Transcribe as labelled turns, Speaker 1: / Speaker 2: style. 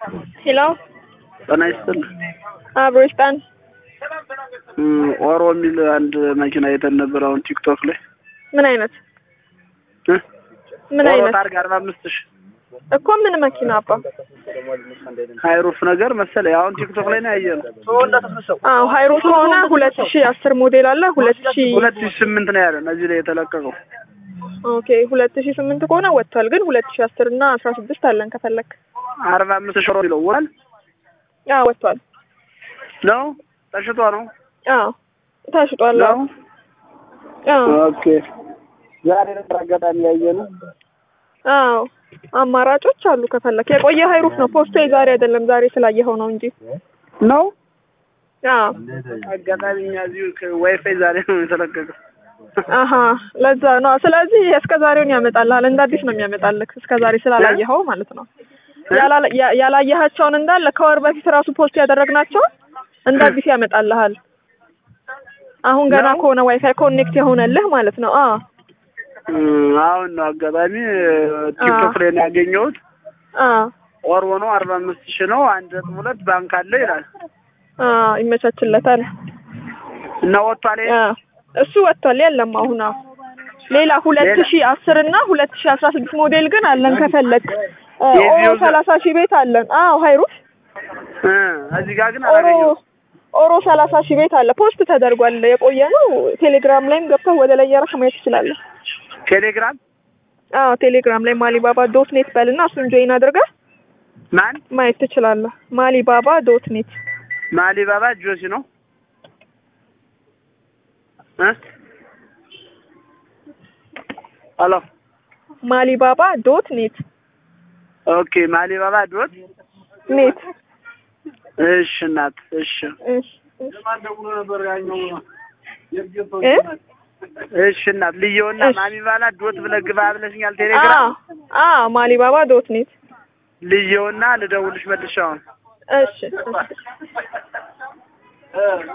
Speaker 1: ሄሎ
Speaker 2: ጤና ይስጥልኝ።
Speaker 1: አብሮ ይስጣን።
Speaker 2: ኦሮ የሚል አንድ መኪና አይተን ነበር አሁን ቲክቶክ ላይ
Speaker 1: ምን አይነት
Speaker 2: እ?
Speaker 1: ምን
Speaker 2: ኦሮ
Speaker 1: አይነት
Speaker 2: ታርጋ አርባ አምስት ሺህ
Speaker 1: እኮ ምን መኪና አባ?
Speaker 2: ሃይሩፍ ነገር መሰለኝ አሁን ቲክቶክ ላይ ነው ያየነው።
Speaker 1: አዎ ሃይሩፍ ከሆነ ሁለት ሺ አስር ሞዴል አለ ሁለት ሺ
Speaker 2: ሁለት ሺህ ስምንት ነው ያለን እዚህ ላይ የተለቀቀው።
Speaker 1: ኦኬ ሁለት ሺ ስምንት ከሆነ ወጥቷል። ግን ሁለት ሺ አስር እና አስራ ስድስት አለን ከፈለክ።
Speaker 2: አርባ አምስት ሺህ ኦሮ የሚለው ወል
Speaker 1: አዎ ወጥቷል።
Speaker 2: ነው ተሽጦ ነው
Speaker 1: አዎ ተሽጧል።
Speaker 2: ነው።
Speaker 1: አዎ
Speaker 2: ኦኬ ዛሬ ነበር አጋጣሚ ያየነው።
Speaker 1: አዎ አማራጮች አሉ ከፈለክ። የቆየ ሃይሩፍ ነው ፖስቶ የዛሬ አይደለም ዛሬ ስላየኸው ነው እንጂ።
Speaker 2: ነው
Speaker 1: አዎ
Speaker 2: አጋጣሚ እኛ እዚሁ ዋይፋይ ዛሬ ነው የተለቀቀው።
Speaker 1: አሀ ለዛ ነው። ስለዚህ እስከ ዛሬውን ያመጣልሃል። እንደ አዲስ ነው የሚያመጣልህ እስከ ዛሬ ስላላየኸው ማለት ነው። ያላላ- ያ- ያላየሃቸውን እንዳለ ከወር በፊት ራሱ ፖስት ያደረግናቸውን እንደ አዲስ ያመጣልሃል። አሁን ገና
Speaker 2: ነው?
Speaker 1: ከሆነ ዋይፋይ ኮኔክት የሆነልህ ማለት ነው። አዎ
Speaker 2: እም፣ አሁን ነው አጋጣሚ ቲክቶክ ላይ ነው ያገኘሁት።
Speaker 1: አዎ
Speaker 2: ወር ሆኖ አርባ አምስት ሺህ ነው አንድ ነጥብ ሁለት ባንክ አለ ይላል
Speaker 1: አዎ ይመቻችለታል።
Speaker 2: እና ወጥቷል። ይሄ?
Speaker 1: አዎ እሱ ወጥቷል። የለም አሁን አዎ ሌላ ሁለት
Speaker 2: ሌላ?
Speaker 1: ሺህ አስር እና ሁለት ሺህ አስራ ስድስት ሞዴል ግን አለን ከፈለግ ኦሮ
Speaker 2: የዚሁ ዘ-
Speaker 1: ሰላሳ ሺህ ቤት አለን። አዎ ሃይሩፍ
Speaker 2: እ እዚህ ጋር ግን
Speaker 1: ኦሮ
Speaker 2: አላገኘሁም።
Speaker 1: ኦሮ ሰላሳ ሺህ ቤት አለ። ፖስት ተደርጓል። የቆየ ነው። ቴሌግራም ላይም ገብተህ ወደ ላይ እያደረግህ ማየት ትችላለህ።
Speaker 2: ቴሌግራም
Speaker 1: አዎ ቴሌግራም ላይ ማሊባባ ዶት ኔት በልና እሱን ጆይን አድርገህ
Speaker 2: ማን
Speaker 1: ማየት ትችላለህ። ማሊባባ ዶት ኔት
Speaker 2: ማሊባባ ጆሲ ነው እ ሄሎ
Speaker 1: ማሊባባ ዶት ኔት
Speaker 2: ኦኬ ማሊባባ ዶት
Speaker 1: ኔት
Speaker 2: እሺ እናት እሺ
Speaker 1: እሺ እ
Speaker 2: እሺ እናት ልየውና
Speaker 1: እሺ።
Speaker 2: ማሊባባ ዶት ብለህ ግባ ብለሽኛል
Speaker 1: አዎ
Speaker 2: ቴሌግራም
Speaker 1: አዎ ማሊባባ ዶት ኔት
Speaker 2: ልየውና ልደውልሽ መልሼ አሁን
Speaker 1: እሺ እሺ